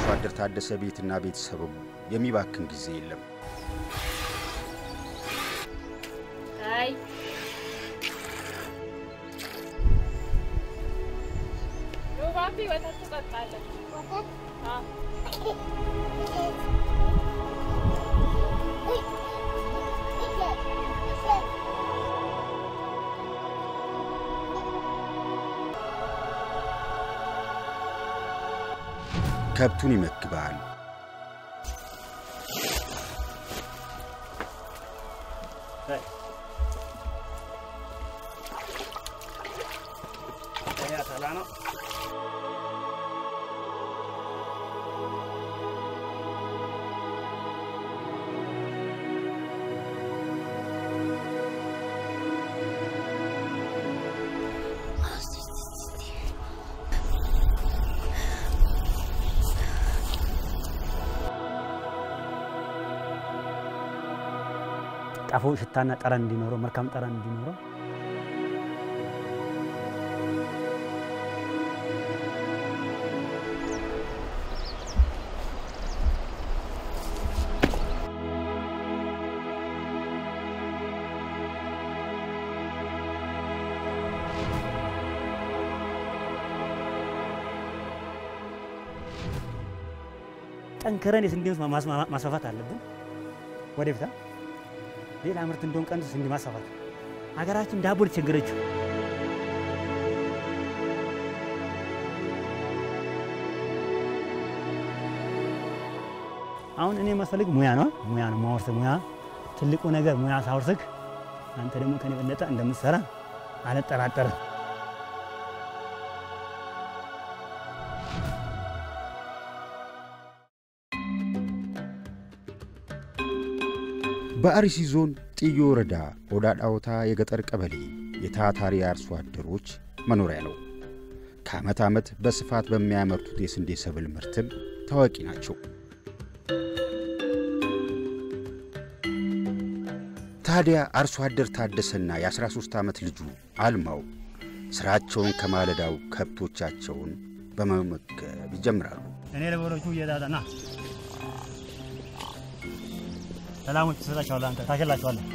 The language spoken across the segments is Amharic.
በአርሶ አደር ታደሰ ቤትና ቤተሰብም የሚባክን ጊዜ የለም። አይ ሮባቢ ወተት ትጠጣለህ? አዎ። ከብቱን ይመግባል፣ ጣፎ ሽታና ጠረን እንዲኖረው መልካም ጠረን እንዲኖረው ጠንክረን የስንዴ ምርት ማስ- ማስፋፋት አለብን። ወደፊት ሌላ ምርት እንደሆን ቀን ስንዴ ማስፋፋት ሀገራችን ዳቦ የተቸገረችው አሁን እኔ የማስፈልግ ሙያ ነው። ሙያ ነው ማወርስህ ሙያ ትልቁ ነገር ሙያ ሳወርስህ አንተ ደግሞ ከኔ በለጠ እንደምትሰራ አልጠራጠርም። በአርሲ ዞን ጥዮ ወረዳ ኦዳ ዳውታ የገጠር ቀበሌ የታታሪ አርሶ አደሮች መኖሪያ ነው። ከዓመት ዓመት በስፋት በሚያመርቱት የስንዴ ሰብል ምርትም ታዋቂ ናቸው። ታዲያ አርሶ አደር ታደሰና የ13 ዓመት ልጁ አልማው ሥራቸውን ከማለዳው ከብቶቻቸውን በመመገብ ይጀምራሉ። እኔ ለበሮቹ እየዳዳና ሰላሞች ትሰጣቸዋለህ፣ አንተ ታሸላቸዋለህ።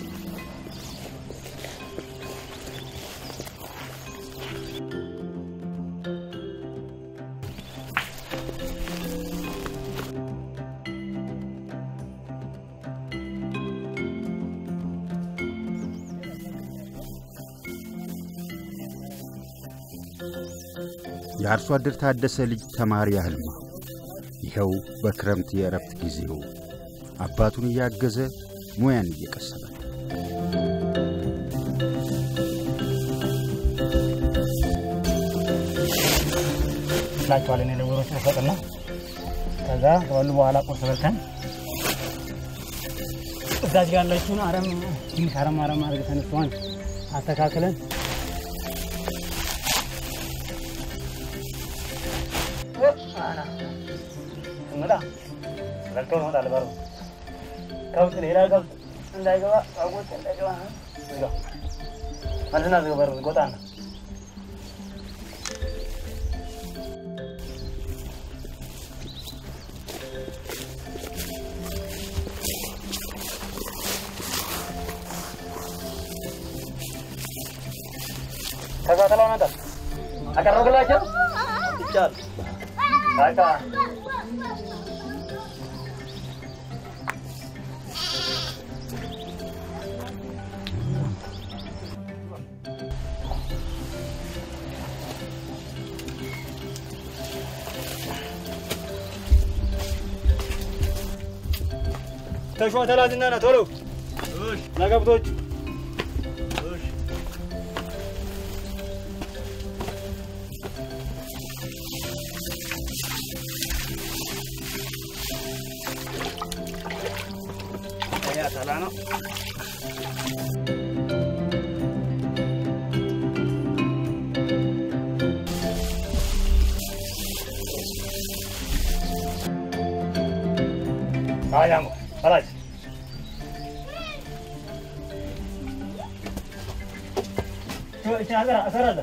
የአርሶ አደር ታደሰ ልጅ ተማሪ አልማ ይኸው በክረምት የእረፍት ጊዜው አባቱን እያገዘ ሙያን እየቀሰመ ነው። ትላቸዋለህ። እኔ ለበሮቹ እሰጥና ከዛ ከበሉ በኋላ ቁርስ በልተን እዛች ጋር ያለችውን አረም ትንሽ አረም አረም አድርገን እሷን አስተካክለን እንግዳ ዘግተው እንወጣለን። በሩ ከብት ሌላ ከብት እንዳይገባ አጎት እንዳይገባ ዝጋው። መልስና ዝጋ በሩ ይቆጣና ከዛ ተላውን አንተ አቀረብላቸው ይቻል በቃ ተሾ ተላዝና ና ቶሎ ለገብቶች ተላ ነው አያሞ በላች እሰራለሁ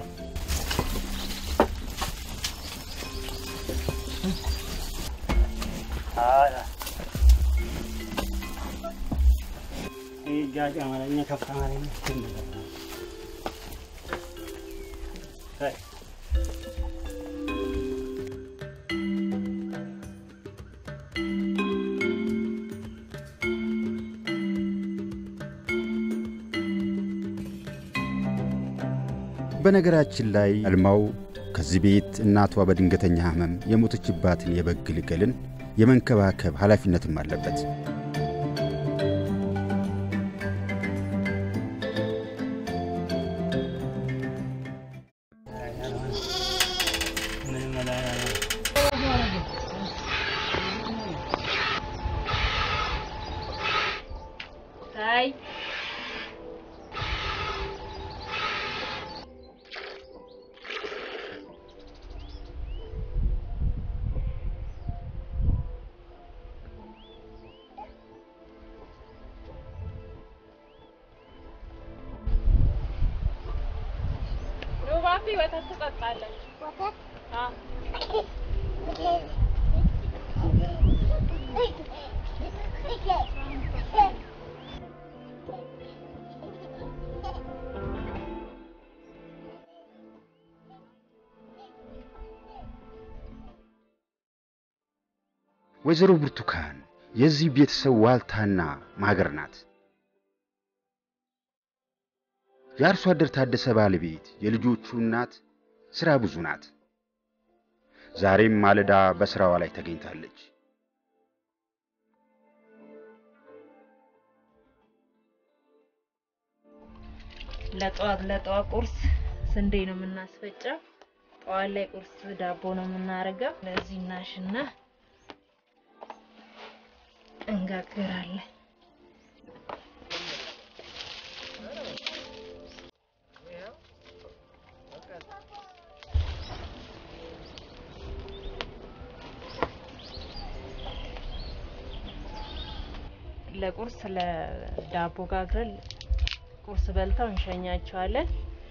እጃጭ አማርኛ ከፍ አማርኛ በነገራችን ላይ አልማው ከዚህ ቤት እናቷ በድንገተኛ ሕመም የሞተችባትን የበግ ግልገልን የመንከባከብ ኃላፊነትም አለበት። አይ ሩባቢ ወተት ትጠጣለች። አዎ ወይዘሮ ብርቱካን የዚህ ቤተሰብ ዋልታና ማገር ናት። የአርሶ አደር ታደሰ ባለቤት፣ የልጆቹ እናት፣ ሥራ ብዙ ናት። ዛሬም ማለዳ በሥራዋ ላይ ተገኝታለች። ለጠዋት ለጠዋት ቁርስ ስንዴ ነው የምናስፈጨው። ጠዋት ላይ ቁርስ ዳቦ ነው የምናደርገው። ለዚህ እናሽና እንጋግራለን። ለቁርስ ለዳቦ ጋግረን ቁርስ በልተው እንሸኛቸዋለን።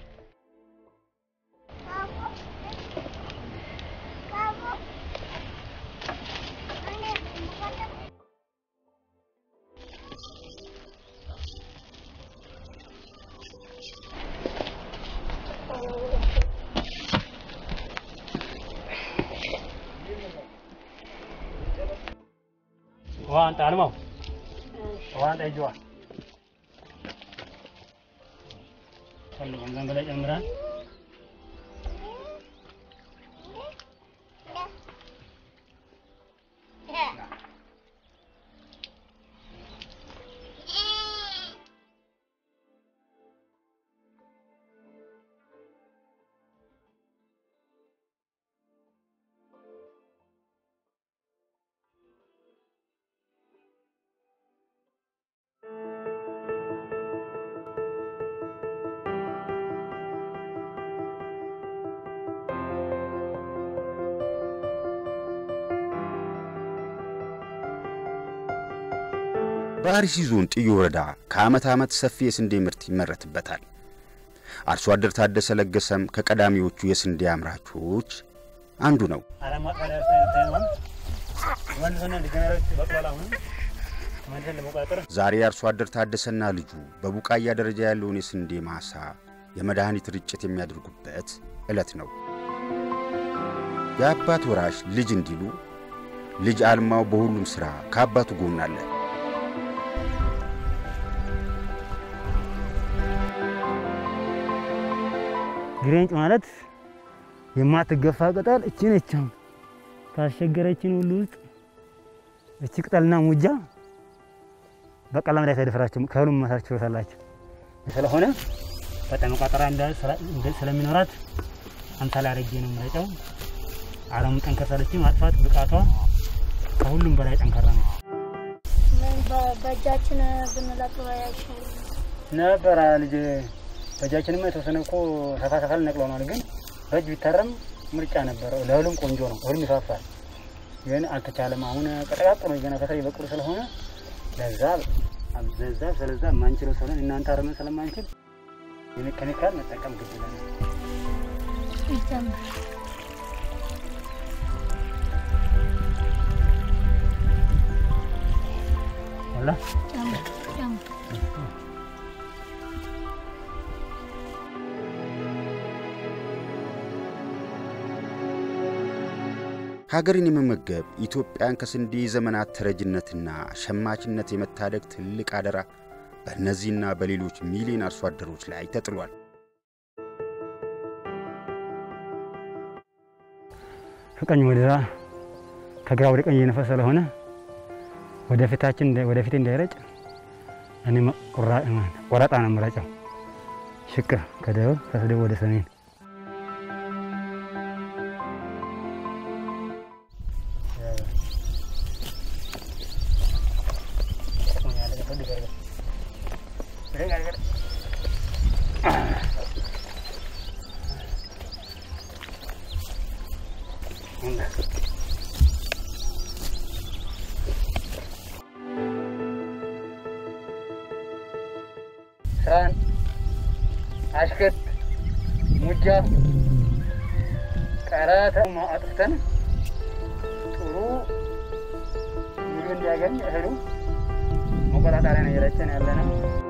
ውሃ አንጣ አልማው ውሃ አንጣ እጅዋ ፈልጉም ዘን በላይ ጨምራል በአርሲ ዞን ጥዮ ወረዳ ከዓመት ዓመት ሰፊ የስንዴ ምርት ይመረትበታል። አርሶ አደር ታደሰ ለገሰም ከቀዳሚዎቹ የስንዴ አምራቾች አንዱ ነው። አላማ ታዲያ ሳይሆን መልሶና ዲጀነሮች በቅሏል። አሁን መልሰን ለመቆጣጠር ዛሬ አርሶ አደር ታደሰና ልጁ በቡቃያ ደረጃ ያለውን የስንዴ ማሳ የመድኃኒት ርጭት የሚያደርጉበት ዕለት ነው። የአባት ወራሽ ልጅ እንዲሉ ልጅ አልማው በሁሉም ሥራ ከአባቱ ጎን አለ። ግሬንጭ ማለት የማትገፋ ቅጠል እቺ ነች። አሁን ካስቸገረችን ሁሉ ውስጥ እቺ ቅጠልና ሙጃ በቀላም ላይ ተደፍራቸው ከሁሉም መሳር ችሎታላቸው ስለሆነ በጣም መቋጠሪያ እንደ ስለሚኖራት አንተ ላይ አድርጌ ነው የምረጨው። አረሙ ጠንከር ሳለች ማጥፋት ብቃቷ ከሁሉም በላይ ጠንካራ ነው። በእጃችን ብንለቅም አይሻልም? ነበረ ልጅ በእጃችንማ የተወሰነ እኮ ሰፋ ሰፋ ልነቅለናል፣ ግን በእጅ ቢታረም ምርጫ ነበረው። ለሁሉም ቆንጆ ነው፣ ሁሉም ይፋፋል። ግን አልተቻለም። አሁን ቀጠቃቅሎ ገና ከስር የበቅሉ ስለሆነ ለዛ ለዛ ስለዛ የማንችለው ስለሆነ እናንተ አረመን ስለማንችል የሜካኒካል መጠቀም ግድ ይለናል። ይጀምር አላ ጨምር ጨምር ሀገርን የመመገብ ኢትዮጵያን ከስንዴ ዘመናት ተረጅነትና ሸማችነት የመታደግ ትልቅ አደራ በእነዚህና በሌሎች ሚሊዮን አርሶ አደሮች ላይ ተጥሏል። ከቀኝ ወደ ግራ ከግራ ወደ ቀኝ እየነፈሰ ስለሆነ ወደፊታችን ወደፊት እንዳይረጭ እኔ ቆረጣ ነው የምረጨው። ሽቅብ ከደቡብ ከደቡብ ወደ ሰሜን ሳን አሽከት ሙጃ ቀረተ አጥፍተን ጥሩ ምግብ እንዲያገኝ እህሉ መቆጣጠሪያ ነው እየረጨን ያለ ነው።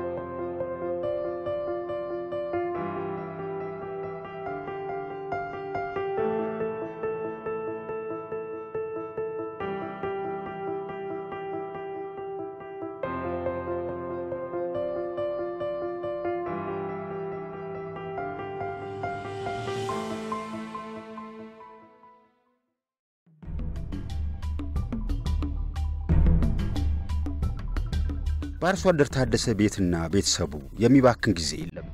በአርሶ አደር ታደሰ ቤትና ቤተሰቡ የሚባክን ጊዜ የለም።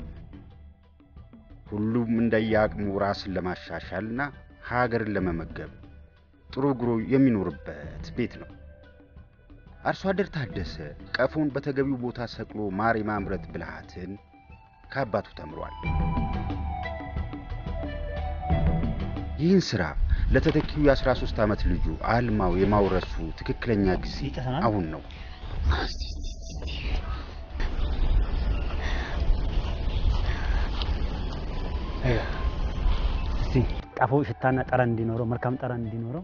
ሁሉም እንደየአቅሙ ራስን ለማሻሻልና ሀገርን ለመመገብ ጥሩ ግሮ የሚኖርበት ቤት ነው። አርሶ አደር ታደሰ ቀፎን በተገቢው ቦታ ሰቅሎ ማር የማምረት ብልሃትን ከአባቱ ተምሯል። ይህን ሥራ ለተተኪው የ13 ዓመት ልጁ አልማው የማውረሱ ትክክለኛ ጊዜ ይጨሰናል? አሁን ነው። እስቲ ቀፎ ሽታና ጠረን እንዲኖረው መልካም ጠረን እንዲኖረው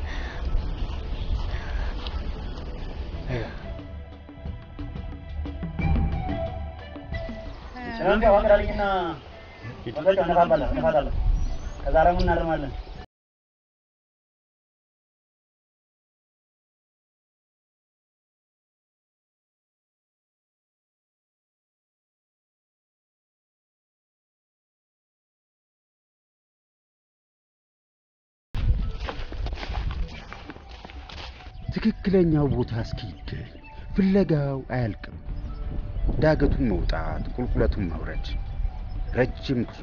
ከዛ ደግሞ እናርማለን። ትክክለኛው ቦታ እስኪገኝ ፍለጋው አያልቅም። ዳገቱን መውጣት፣ ቁልቁለቱን መውረድ፣ ረጅም ጉዞ።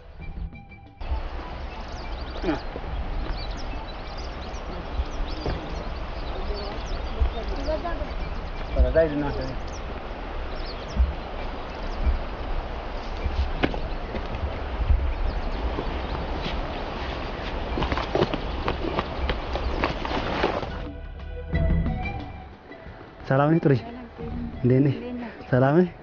ከዛ ሂድና ሰላም ነህ? ጥሩዬ እንዴት ነህ? ሰላም ነህ?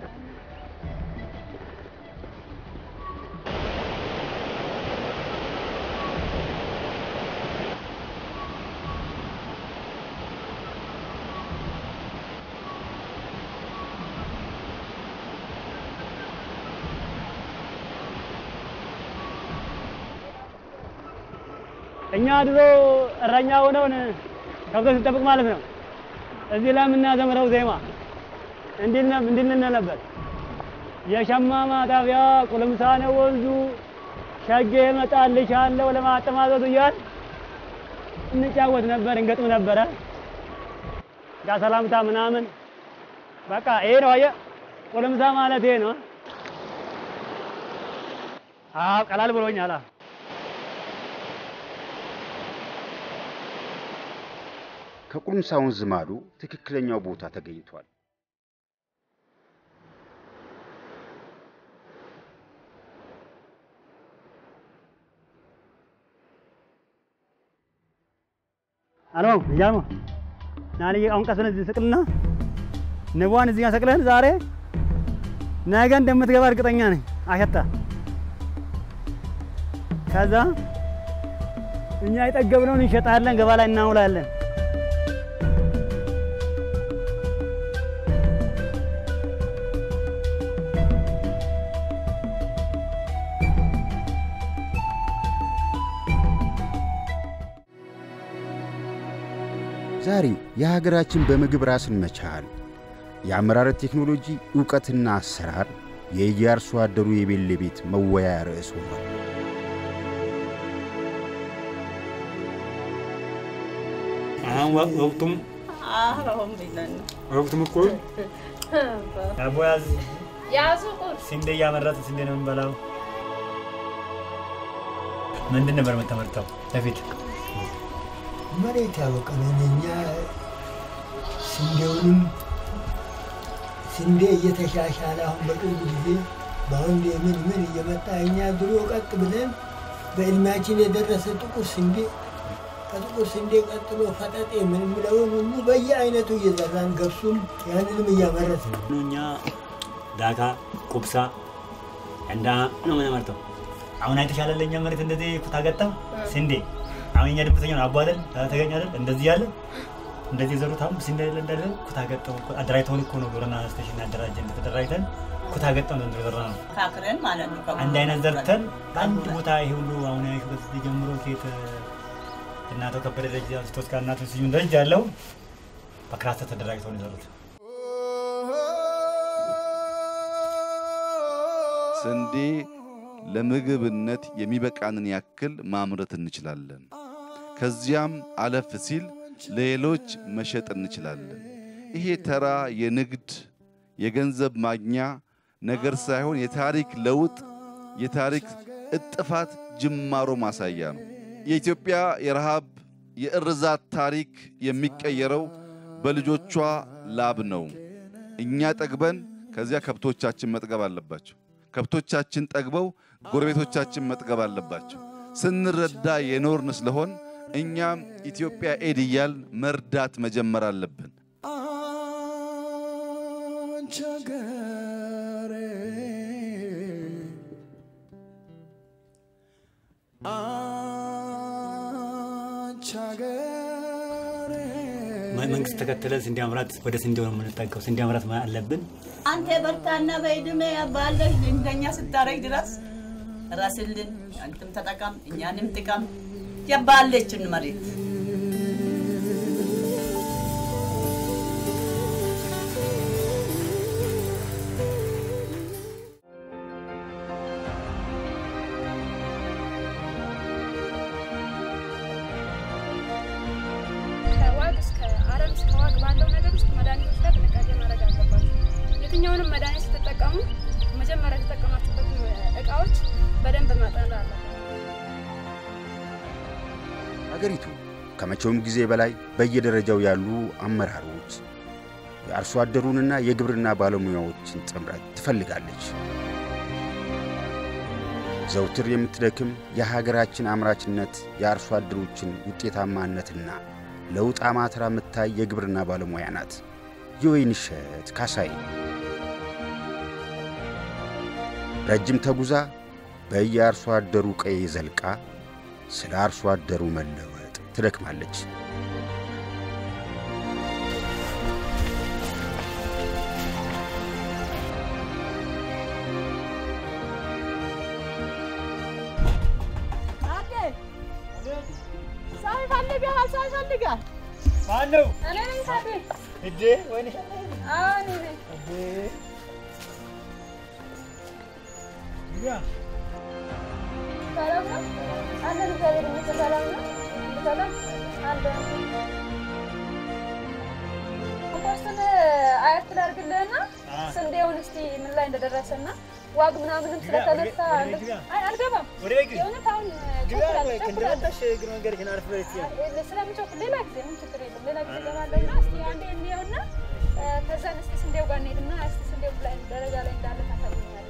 እኛ ድሮ እረኛ ሆነውን ከብቶች ስንጠብቅ ማለት ነው እዚህ ላይ የምናዘምረው ዜማ እንዲል ነብ- እንዲል ነበር። የሸማ ማጠቢያ ቁልምሳ ነው ወንዙ ሸጌ እመጣልሻለሁ ለማጠማዘዙ እያል እንጫወት ነበር፣ እንገጥም ነበረ። ጋ ሰላምታ ምናምን በቃ ይሄ ነው። አየህ ቁልምሳ ማለት ይሄ ነው። አዎ ቀላል ብሎኛል። አዎ ከቁልምሳ ወንዝ ማዶ ትክክለኛው ቦታ ተገኝቷል። አሎ እያልሞ ና ልዬ አሁን ቀስ ብለን እዚህ ስቅልና ንቧን እዚህ ጋር ሰቅለን ዛሬ ነገ እንደምትገባ እርግጠኛ ነኝ። አሸታ ከዛ እኛ የጠገብነውን እንሸጣለን፣ ገባ ላይ እናውላለን። ዛሬ የሀገራችን በምግብ ራስን መቻል የአመራረት ቴክኖሎጂ ዕውቀትና አሰራር የየአርሶ አደሩ የቤሌ ቤት መወያያ ርዕስ ሆኗል። አሁን ወቅቱም ወቅቱም እኮ ዳቦ ያዝ ያዙ ቁርስ ስንዴ እያመረትን ስንዴ ነው የምንበላው። ምንድን ነበር የምትመርተው በፊት? መሬት ያበቀለን እኛ ስንዴውንም ስንዴ እየተሻሻለ አሁን በቅርብ ጊዜ በአሁን ምን ምን እየመጣ እኛ ድሮ ቀጥ ብለን በእድሜያችን የደረሰ ጥቁር ስንዴ ከጥቁር ስንዴ ቀጥሎ ፈጠጤ የምንለውን ሁሉ በየአይነቱ እየዘራን ገብሱም ያንንም እያመረት ነው። እኛ ዳካ፣ ቁብሳ፣ እንዳ ነው የምንመርተው። አሁን አይተሻለ ለእኛ መሬት እንደዚህ ኩታ ገጠም ስንዴ አሁን እኛ ድብተኛ ነው አቧለን ተገኛለን እንደዚህ ያለ እንደዚህ የዘሩት አሁን ስንዴ የለ እንዳለ ኩታ ገጠም አደራጅተውን እኮ ነው ግብርና ስቴሽን ያደራጀን ተደራጅተን ኩታ ገጠም ነው የዘራ ነው። ካክረን ማለት ነው። አንድ አይነት ዘርተን በአንድ ቦታ ይሄ ሁሉ አሁን ያሹበት ጀምሮ ኬት እናቶ ከበደ ደረጃ አንስቶ እስከ እናቶ ስዩም ደረጃ ያለው በክላስተር ተደራጅተው ነው የዘሩት። ስንዴ ለምግብነት የሚበቃንን ያክል ማምረት እንችላለን። ከዚያም አለፍ ሲል ለሌሎች መሸጥ እንችላለን። ይሄ ተራ የንግድ የገንዘብ ማግኛ ነገር ሳይሆን የታሪክ ለውጥ፣ የታሪክ እጥፋት ጅማሮ ማሳያ ነው። የኢትዮጵያ የረሃብ የእርዛት ታሪክ የሚቀየረው በልጆቿ ላብ ነው። እኛ ጠግበን ከዚያ ከብቶቻችን መጥገብ አለባቸው። ከብቶቻችን ጠግበው ጎረቤቶቻችን መጥገብ አለባቸው። ስንረዳ የኖርን ስለሆን እኛም ኢትዮጵያ ኤድ እያል መርዳት መጀመር አለብን። መንግስት ተከትለን ስንዴ ማምራት ወደ ስንዴው ነው የምንጠቀው። ስንዴ ማምራት አለብን። አንተ በርታና በእድሜ ባለህ እንደኛ ስታረግ ድረስ ራስልን አንተም ተጠቀም እኛንም ጥቀም። የባለችን መሬት ከዋግ እስከ አረም እስከ ዋግ ባለው ነገር ውስጥ መድኃኒቶች ላይ ጥንቃቄ ማድረግ አለባቸው። የትኛውንም መድኃኒት ስትጠቀሙ መጀመሪያ የተጠቀማችሁበትን እቃዎች በደንብ ማጠን አለባቸው። አገሪቱ ከመቼውም ጊዜ በላይ በየደረጃው ያሉ አመራሮች የአርሶ አደሩንና የግብርና ባለሙያዎችን ጥምረት ትፈልጋለች። ዘውትር የምትደክም የሀገራችን አምራችነት የአርሶ አደሮችን ውጤታማነትና ለውጥ አማትራ የምታይ የግብርና ባለሙያ ናት። የወይንሸት ካሳይ ረጅም ተጉዛ በየአርሶ አደሩ ቀዬ ዘልቃ ስለ አርሶ አደሩ መለወጥ ትደክማለች። ሰው ይፈልጋል፣ ሰው ይፈልጋል። ማነው እኔ ነኝ ታዴ። እዴ ወይንሽ አዎ እኔ ነኝ። ሰላም ነው? አለን እግዚአብሔር ይመስገን ሰላም ነው። ሰላም አለን። ኮምፖስቱን አያት ላድርግልህና ስንዴውን እስቲ ምን ላይ እንደደረሰና ዋግ ምናምንም ስለተነሳ አይ አልገባም። ወደ ቤት ግቢ። የእውነት አሁን ግቢ ቸኩላለሁ፣ አልኩህ፣ ቸኩላለሁ። እንደመጣሽ እግር መንገድሽን አርፍ በይ እስኪ። ስለምቸኩል ሌላ ጊዜ ምን ችግር የለም። ሌላ ጊዜ እገባለሁና እስቲ አንዴ እንየውና እ፣ ከዛን እስቲ ስንዴው ጋር እንሄድና እስቲ ስንዴው ላይ ደረጃ ላይ እንዳለ ታሳየኛለህ።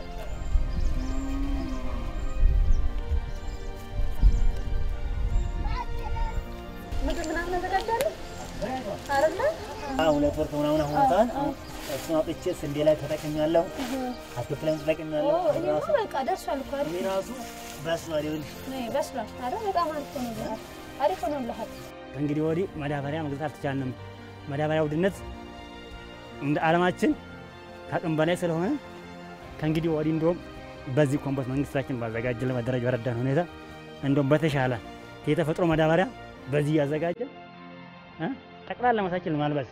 ምግብ ምናምን አዘጋጃለሁ አይደለ? አሁን ሁለት ወር ከምናምን ሆኖታል። አሁን እሱን አውጥቼ ስንዴ ላይ ተጠቅሜያለሁ፣ አትክልት ላይም ተጠቅሜያለሁ። አሁን ይሄማ ራሱ በቃ ደርሷል እኮ አይደል? እኔ ራሱ በስሏል። ይኸውልሽ ነይ በስሏል አይደል? በጣም አሪፍ ሆኖልሃል። አሪፍ ሆኖልሃል። ከእንግዲህ ወዲህ ማዳበሪያ መግዛት አልተቻልንም። ማዳበሪያ ውድነት እንደ ዓለማችን ከአቅም በላይ ስለሆነ ከእንግዲህ ወዲህ እንደውም በዚህ ኮምፖስት መንግስታችን ባዘጋጀልን በደረጃ በረዳን ሁኔታ እንደውም በተሻለ የተፈጥሮ ማዳበሪያ በዚህ እያዘጋጀን እ ጠቅላላ ማሳችን ማልበስ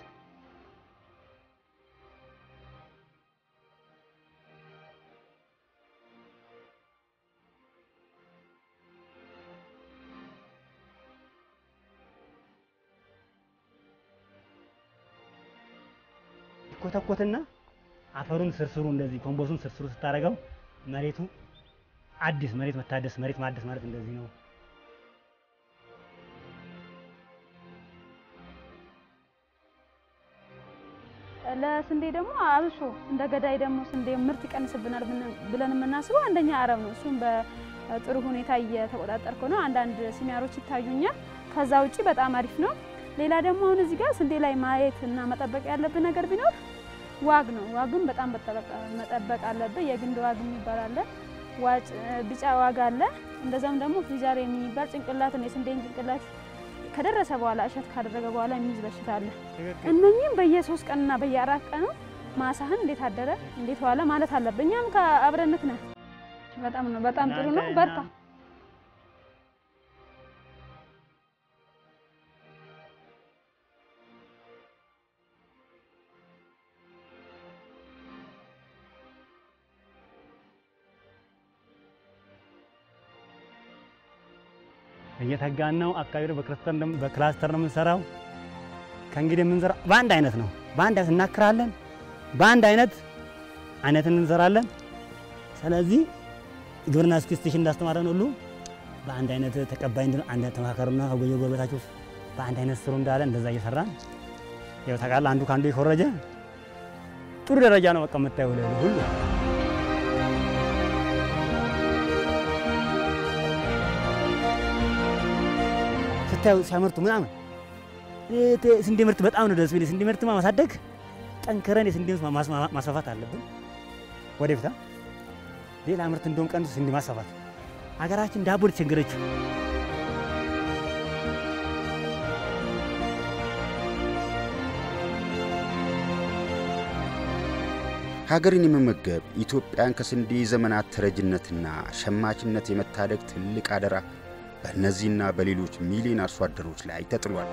ኮተኮትና አፈሩን ስርስሩ እንደዚህ ኮምቦሱን ስርስሩ ስታደርገው መሬቱ አዲስ መሬት መታደስ መሬት ማደስ ማለት እንደዚህ ነው። ለስንዴ ደግሞ አብሶ እንደ ገዳይ ደግሞ ስንዴ ምርት ይቀንስብናል ብን- ብለን የምናስበው አንደኛ አረም ነው። እሱም በጥሩ ሁኔታ እየተቆጣጠርከው ነው። አንዳንድ ሲሚያሮች ይታዩኛል። ከዛ ውጪ በጣም አሪፍ ነው። ሌላ ደግሞ አሁን እዚህ ጋር ስንዴ ላይ ማየት እና መጠበቅ ያለብን ነገር ቢኖር ዋግ ነው። ዋግም በጣም መጠበቅ- መጠበቅ አለብን። የግንድ ዋግ የሚባል አለ፣ ዋጭ ቢጫ ዋግ አለ። እንደዛም ደግሞ ፊዛር የሚባል ጭንቅላትን የስንዴን ጭንቅላት ከደረሰ በኋላ እሸት ካደረገ በኋላ የሚይዝ በሽታ አለ። እነኚህም በየሶስት ቀንና በየአራት ቀኑ ማሳህን እንዴት አደረ እንዴት ዋለ ማለት አለብን። እኛም ከአብረንክ ነን። በጣም ነው በጣም ጥሩ ነው። በርታ። እየተጋን ነው። አካባቢ በክላስተር ነው በክላስተር ነው የምንሰራው። ከእንግዲህ የምንሰራው በአንድ አይነት ነው። በአንድ አይነት እናክራለን። በአንድ አይነት አይነትን እንሰራለን። ስለዚህ ግብርና ስቴሽን እንዳስተማረን ሁሉ በአንድ አይነት ተቀባይ እንድን አንድ አይነት ተመካከሩና ከጎየ ጎረቤታችሁ በአንድ አይነት ስሩ እንዳለ እንደዛ እየሰራን ያው ታውቃለህ፣ አንዱ ከአንዱ የኮረጀ ጥሩ ደረጃ ነው በቃ የምታየው ሁሉ ስታዩ ሲያመርቱ ምናምን እ- ስንዴ ምርት በጣም ነው ደስ የሚል። ስንዴ ምርት ማሳደግ ጠንክረን የስንዴ ምርት ማስ- ማስፋፋት አለብን። ወደፊት አ? ሌላ ምርት እንደውም ቀንሱ ስንዴ ማስፋፋት። ሀገራችን ዳቦ ተቸገረችው። ሀገርን የመመገብ ኢትዮጵያን ከስንዴ ዘመናት ተረጅነትና ሸማችነት የመታደግ ትልቅ አደራ በእነዚህና በሌሎች ሚሊዮን አርሶ አደሮች ላይ ተጥሏል።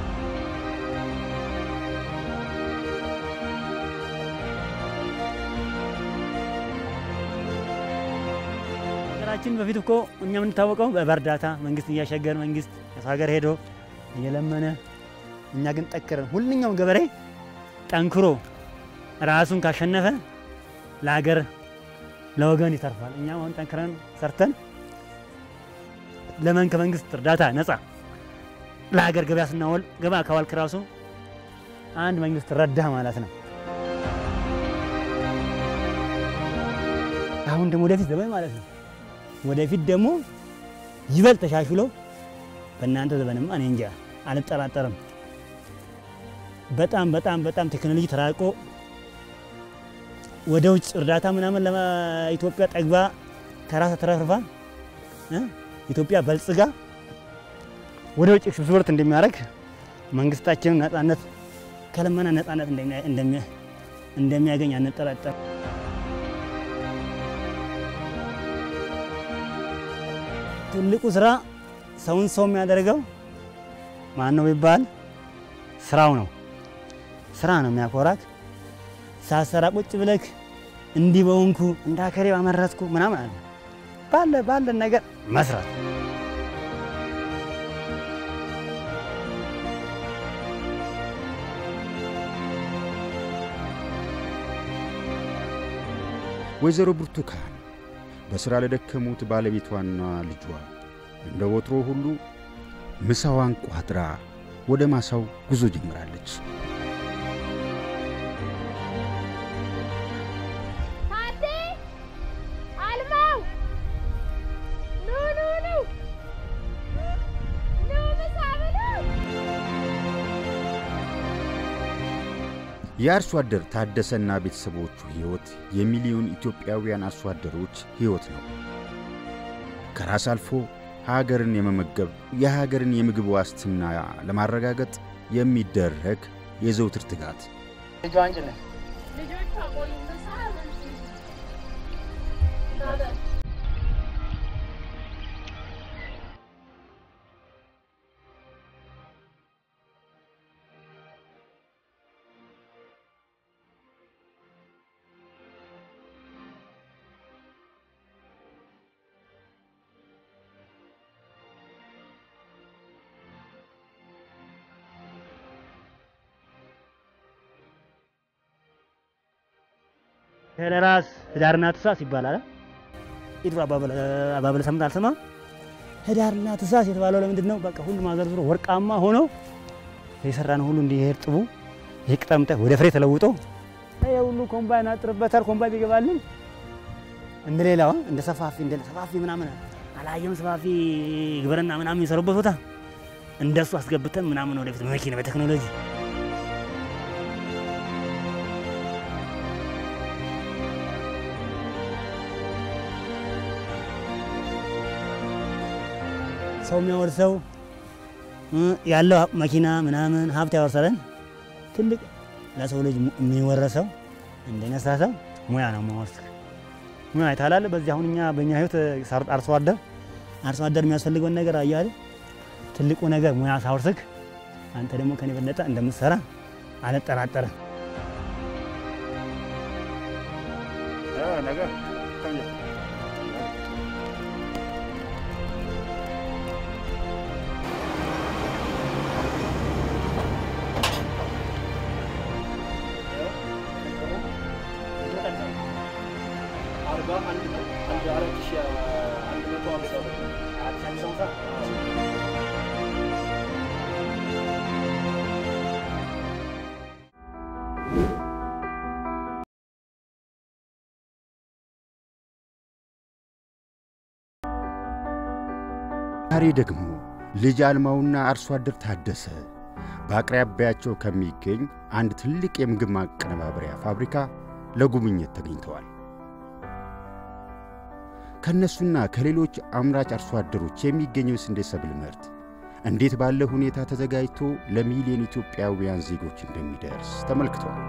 ሀገራችን በፊት እኮ እኛ የምንታወቀው በእርዳታ መንግስት እያሸገር መንግስት ከሰው ሀገር ሄዶ እየለመነ እኛ ግን ጠክረን ሁሉኛውም ገበሬ ጠንክሮ ራሱን ካሸነፈ ለሀገር ለወገን ይተርፋል። እኛም አሁን ጠንክረን ሰርተን ለመን ከመንግስት እርዳታ ነፃ ለሀገር ገበያ ስናወል ገበያ ካዋልክ ራሱ አንድ መንግስት ረዳህ ማለት ነው። አሁን ደግሞ ወደፊት ዘመን ማለት ነው ወደፊት ደግሞ ይበልጥ ተሻሽሎ በእናንተ ዘመንማ እኔ እንጃ አልጠራጠርም። በጣም በጣም በጣም ቴክኖሎጂ ተራቆ ወደ ውጭ እርዳታ ምናምን ለኢትዮጵያ ጠግባ ከራሳ ተረፍርፋ እ ኢትዮጵያ በልጽጋ ወደ ውጭ ኤክስፖርት እንደሚያደርግ መንግስታችንን ነጻነት ከልመና ነጻነት እንደሚያ- እንደሚያ- እንደሚያገኝ አንጠራጠር። ትልቁ ስራ ሰውን ሰው የሚያደርገው ማን ነው ቢባል ስራው ነው። ስራ ነው የሚያኮራክ። ሳሰራ ቁጭ ብለክ እንዲህ በሆንኩ እንዳከሬ ባመረትኩ ምናምን አለ ባለ ባለ ነገር መስራት ወይዘሮ ብርቱካን በሥራ ለደከሙት ባለቤቷና ልጇ እንደ ወትሮ ሁሉ ምሳዋን ቋጥራ ወደ ማሳው ጉዞ ጀምራለች። ታቴ አልማው ኑ ኑ ኑ ኑ ምሳ ብሉ። የአርሶ አደር ታደሰና ቤተሰቦቹ ሕይወት የሚሊዮን ኢትዮጵያውያን አርሶ አደሮች ሕይወት ነው። ከራስ አልፎ ሀገርን የመመገብ የሀገርን የምግብ ዋስትና ለማረጋገጥ የሚደረግ የዘውትር ትጋት ልጆቹ አቆዩ ምሳ ለራስ ህዳርና ታኅሳስ ይባላል። የድሮ አባበል ሰምተህ አልሰማህም? ህዳርና ታኅሳስ የተባለው ለምንድን ነው? በቃ ሁሉም አዘርዝሮ ወርቃማ ሆኖ የሰራን ሁሉ እንዲህ እርጥቡ ይህ ቅጠምጠ ወደ ፍሬ ተለውጦ ይሄ ሁሉ ኮምባይን አጥርበታል። ኮምባይን ቢገባልን እንደ ሌላው እንደ ሰፋፊ እንደ ሰፋፊ ምናምን አላየም። ሰፋፊ ግብርና ምናምን የሚሰሩበት ቦታ እንደሱ አስገብተን ምናምን ወደፊት በመኪና በቴክኖሎጂ ሰው የሚያወርሰው ያለው መኪና ምናምን ሀብት ያወርሳለን። ትልቅ ለሰው ልጅ የሚወረሰው እንደነሳሰው ሙያ ነው ማወርስ ሙያ ይታላል። በዚህ አሁን እኛ በእኛ ህይወት አርሶ አደር አርሶ አደር የሚያስፈልገውን ነገር አያለ ትልቁ ነገር ሙያ ሳወርስክ አንተ ደግሞ ከኔ በለጠ እንደምትሰራ አልጠራጠርም። ዛሬ ደግሞ ልጅ አልማውና አርሶ አደር ታደሰ በአቅራቢያቸው ከሚገኝ አንድ ትልቅ የምግብ ማቀነባበሪያ ፋብሪካ ለጉብኝት ተገኝተዋል። ከእነሱና ከሌሎች አምራች አርሶ አደሮች የሚገኘው የስንዴ ሰብል ምርት እንዴት ባለ ሁኔታ ተዘጋጅቶ ለሚሊዮን ኢትዮጵያውያን ዜጎች እንደሚደርስ ተመልክተዋል።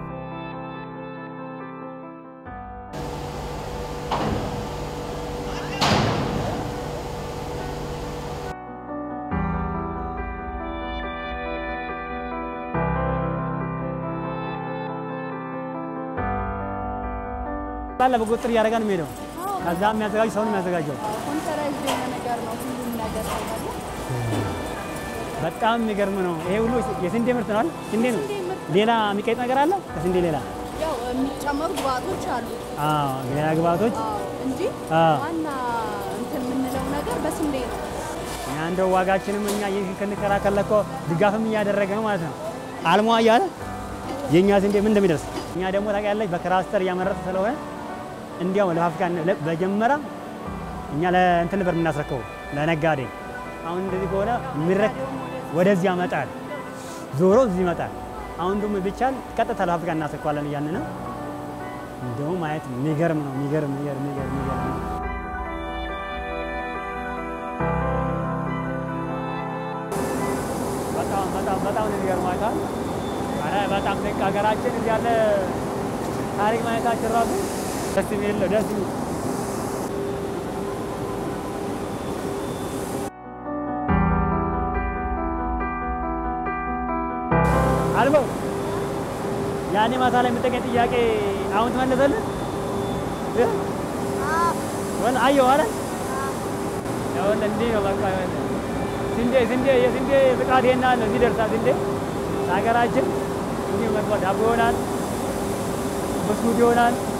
ባለ በቁጥር እያደረጋ ነው የሚሄደው። ከዛ የሚያዘጋጅ ሰውን የሚያዘጋጀው ኮንሰራይዝ የሆነ ነገር ነው ሁሉም ነገር አይደለ? በጣም የሚገርም ነው። ይሄ ሁሉ የስንዴ ምርት ነው አይደል? ስንዴ ነው። ስንዴ ምርት ሌላ የሚቀይጥ ነገር አለ ከስንዴ ሌላ? ያው የሚጨመሩ ግብአቶች አሉ አዎ፣ ሌላ ግብአቶች አዎ፣ እንጂ አዎ። ዋና እንትን የምንለው ነገር በስንዴ ነው። እኛ እንደው ዋጋችንም እኛ ይህ ክንከራከል እኮ ድጋፍም እያደረገ ነው ማለት ነው። አልሟ እያለ የእኛ ስንዴ ምን እንደሚደርስ እኛ ደግሞ ታውቂያለሽ በክላስተር እያመረተ ስለሆነ እንዲያው ለፋብሪካ በጀመራ እኛ ለእንትን ነበር የምናስረክበው ለነጋዴ። አሁን እንደዚህ ከሆነ የሚረክ ወደዚህ ያመጣል፣ ዞሮ እዚህ ይመጣል። አሁን ደግሞ ቢቻል ቀጥታ ለፋብሪካ እናስረክባለን እያልን ነው። እንደው ማየት የሚገርም ነው። የሚገርም የሚገርም የሚገርም የሚገርም ነው። በጣም በጣም በጣም ነው የሚገርመው። አይተሃል? ኧረ በጣም ደግ ሀገራችን እዚህ ያለ ታሪክ ማየታችን ራሱ ደስ የሚል ነው። ደስ የሚል አልበው ያኔ ማታ ላይ የምጠቀኝ ጥያቄ አሁን ትመለሰልህ? ወል አየሁ አለ ያወለ እንዲህ ነው በቃ ይኸውልህ ስንዴ ስንዴ የስንዴ ብቃት ይሄን ያህል ነው። እዚህ ደርሳ ስንዴ ሀገራችን እንዲህ መጥቷ ዳቦ ይሆናል፣ ብስኩት ይሆናል፣